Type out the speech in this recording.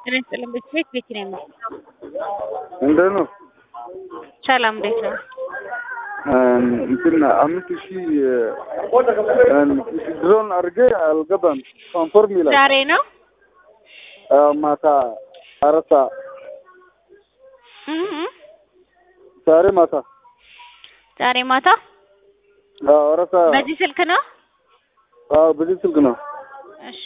ጤና ይስጥልኝ ቤት ቤት ነው የምለው። እንዴት ነው? ሰላም እንዴት ነው? እንትን አምስት ሺህ ድሮን አድርጌ አልገባም። ኮንፎርም ይላል። ዛሬ ነው አዎ፣ ማታ አራት ሰዓት እህ እህ። ዛሬ ማታ ዛሬ ማታ አዎ፣ አራት ሰዓት በዚህ ስልክ ነው? አዎ፣ በዚህ ስልክ ነው። እሺ